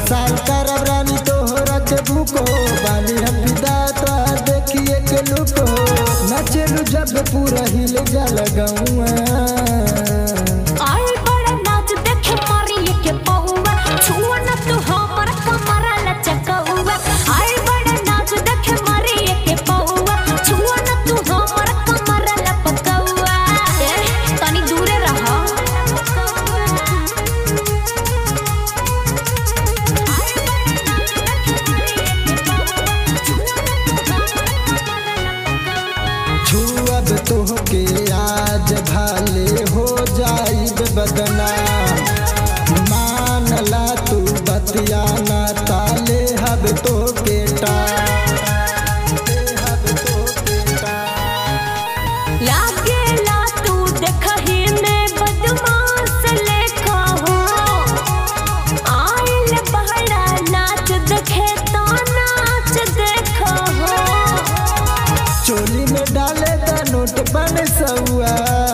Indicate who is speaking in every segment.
Speaker 1: साल करब रानी तोहरा के भूको बानी हम फिदा तो देखिए के लुको नचलू जब पूरा हिल जल गौआ
Speaker 2: आई बड़ा नाच देखे मारिए के पहुआ छुआ न तू हमर कमरा लचकौआ आई बड़ा नाच देखे मारिए के पहुआ छुआ न तू हमर कमरा लपकौआ ए तनी दूरे रह
Speaker 1: छुअब तोहके आज भाले हो जाइब बदना मानला तू बतिया ना ताले हब तोके टा हब तोके टा
Speaker 2: लागेला तू देखही में बदमाश लेखा हो आइल बहरा नाच देखे तो नाच देखा हो
Speaker 1: चोली में डाले द नोट बन सौआ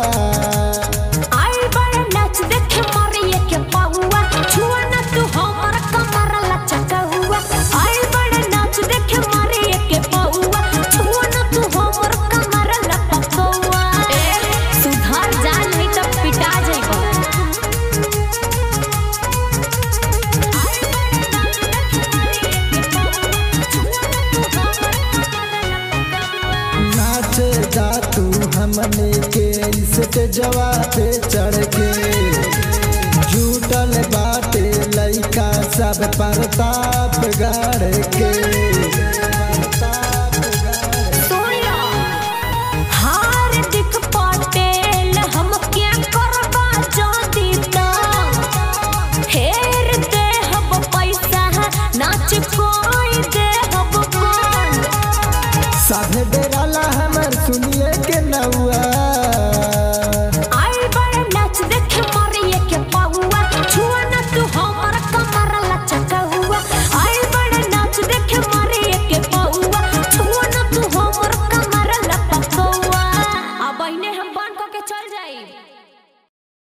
Speaker 2: आई बड़ा नाच देखे मारिए के पहुआ छुआ न तू हमर कमर लचका हुआ आई बड़ा नाच देखे मारिए के पहुआ छुआ न तू हमर कमर लपकौआ ए सुधार जान नहीं तो पिटा जाइबो
Speaker 1: नाचे जा तू हमने के इसके जवाब चढ़ के जुटल बाटे लइका सब प्रताप गढ़ के